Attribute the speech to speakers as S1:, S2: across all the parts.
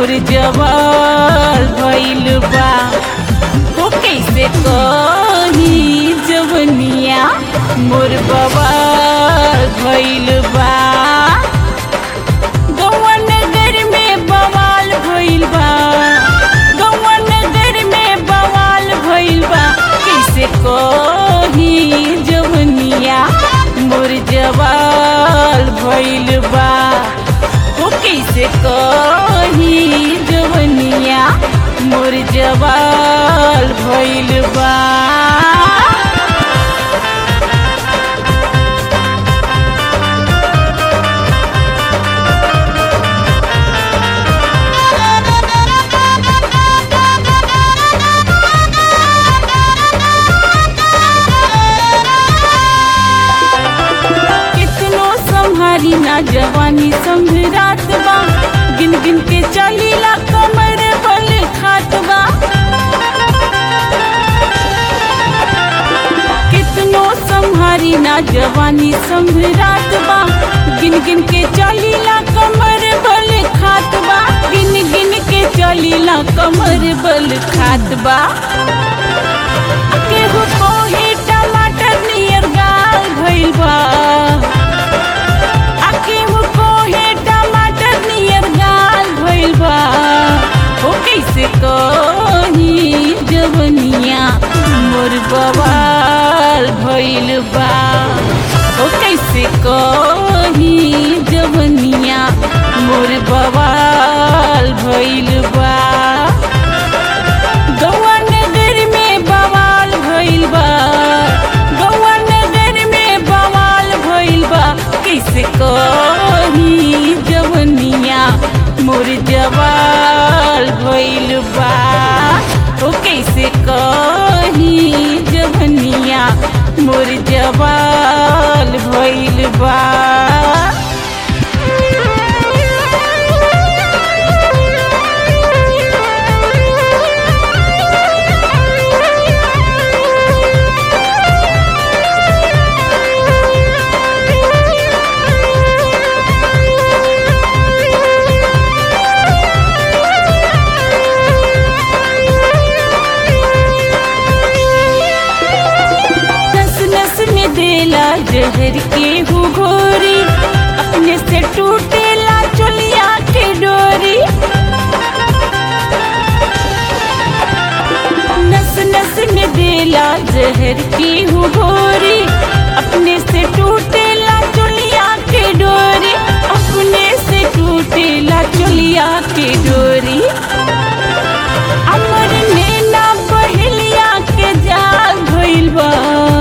S1: मोर जवाल भइल बा हो कैसे कही जवनिया मोर बवाल भइल बा गौआ नगर में बवाल भइल बा गौआ नगर में बवाल भइल बा कैसे कही जवनिया मोर जवाल भइल बा हो कैसे कही जवनिया मोर जवाल भइल बा कितनो संहारी ना जवानी संभरात बा गिन गिन के चलीला कमर बल खात बा कितनो संहारी ना जवानी संभरात बा गिन गिन के चलीला कमर बल खात बा गिन गिन के चलीला कमर बल खात बा केहू कोही टमाटर नियर गाल भइल बा आ केहू कोही टमाटर नियर गाल भइल बा हो कैसे कही जवनिया मोर बवाल भइल बा हो कैसे कही जवनिया मोर बवाल भइल बा गौआ नगर में बवाल भइल बा गौआ नगर में बवाल भइल बा कैसे कही जवनिया मोर जवाल भइल बा ओ कैसे कही जवनिया मोर जवाल भइल बा नस नस में देला जहर के हु घोरी अपने से टूटेला चुलिया के डोरी नस नस में देला जहर के हु घोरी अपने से टूटेला चुलिया के डोरी अपने से टूटेला चुलिया के डोरी अमर नैना बहेलिया के जाल भइल बा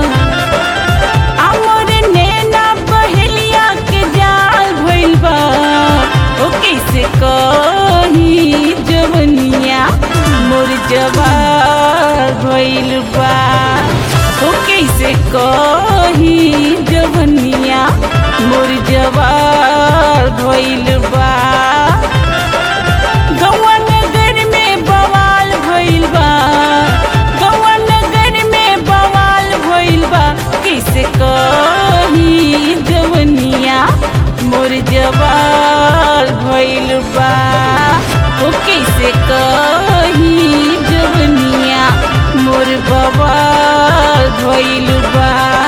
S1: अमर नैना बहेलिया के जाल भइल बा ओ कैसे कही जवनिया मोर जवाल भइल बा ओ कैसे कही जवनिया मोर जवाल भइल बा गौआ नगर में बवाल भइल बा गौआ नगर में बवाल भइल बा कैसे कही जवनिया मोर जवाल भइल बा ओ कैसे कही जवनिया मोर बवाल भइल बा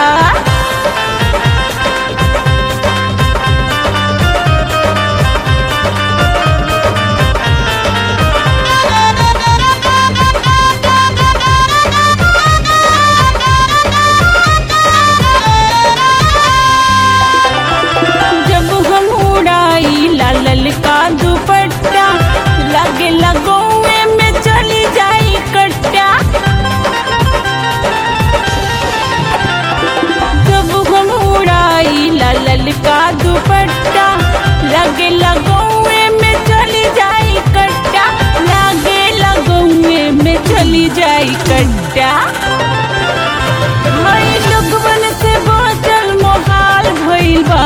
S1: जब हम उड़ाई लाल का दुपट्टा लगे लगौए में चली जाई कट्टा जब हम उड़ाई लाल का दुपट्टा लगे लगौए में चली जाई कट्टा लगे लगौए में चली जाई कट्टा हई लोगवन से बचल मोहाल भइल बा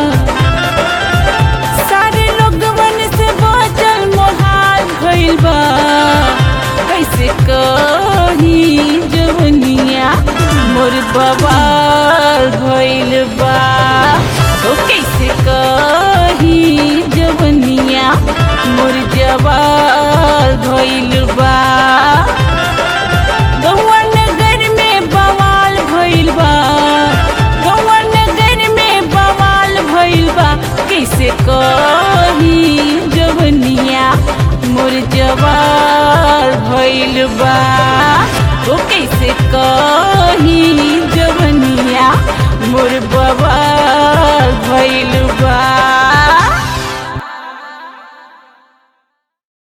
S1: सारे लोगवन से बचल मोहाल भइल बा कैसे कही जवनिया मोर बवाल भइल बा ओ कैसे कही जवनिया मोर जवाल भइल बा गौआ नगर में बवाल भइल बा गौआ नगर में बवाल भइल बा कैसे कही जवनिया मोर जवाल भइल बा ओ कैसे कही जवनिया मोर बवाल भइल बा